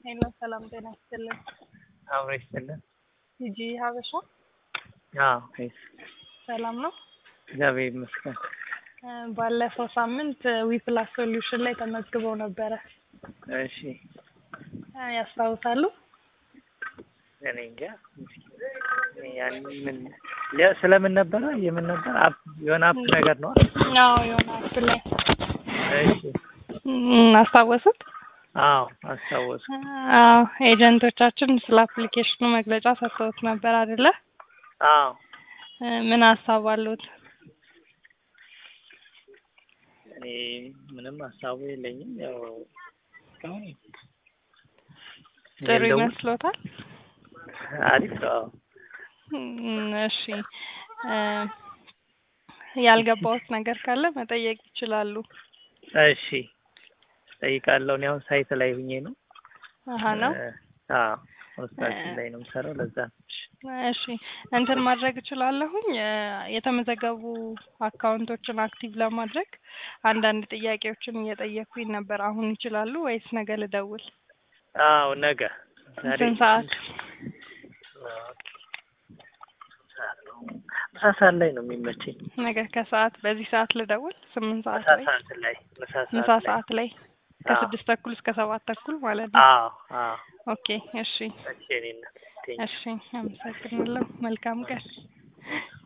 ሄሎ ሰላም ጤና ይስጥልን። አብሮ ይስጥልን። ቲጂ ሀበሻ አዎ ይስ ሰላም ነው። እግዚአብሔር ይመስገን። እ ባለፈው ሳምንት ዊፕላስ ሶሉሽን ላይ ተመዝግበው ነበረ እሺ እ ያስታውሳሉ? እኔ እንጃ እኔ ያን ምን ለ- ስለምን ነበረ የምን ነበር አፕ የሆነ አፕ ነገር ነው። አዎ የሆነ አፕ ላይ እሺ እም፣ አስታወሱት? አዎ አስታወስኩ። አዎ ኤጀንቶቻችን ስለ አፕሊኬሽኑ መግለጫ ሰጥተውት ነበር አይደለ? አዎ እ ምን ሀሳብ አሉት? እኔ ምንም ሀሳቡ የለኝም። ያው እስካሁን ጥሩ የለውም። ይመስሎታል? አሪፍ ነው። አዎ እም፣ እሺ እ ያልገባውት ነገር ካለ መጠየቅ ይችላሉ። እሺ ጠይቃለሁ። እኔ አሁን ሳይት ላይ ሁኜ ነው። አሀ ነው። እ፣ አዎ ኮንስትራክሽን ላይ ነው የምሰራው። ለዛ ነው። እሺ እንትን ማድረግ እችላለሁኝ እ የተመዘገቡ አካውንቶችን አክቲቭ ለማድረግ አንዳንድ ጥያቄዎችን እየጠየኩኝ ነበር። አሁን ይችላሉ ወይስ ነገ ልደውል? አዎ ነገ ዛሬ ስንት ሰዓት? ምሳ ሰዓት ላይ ነው የሚመቸኝ። ነገ ከሰዓት በዚህ ሰዓት ልደውል? ስምንት ሰዓት ምሳ ላይ ሰዓት ላይ ምሳ ምሳ ሰዓት ላይ ሰዓት ላይ ከስድስት ተኩል እስከ ሰባት ተኩል ማለት ነው። አዎ አዎ ኦኬ እሺ እሺ እኔ እና ቴንክ እሺ አመሰግናለሁ። መልካም ቀን።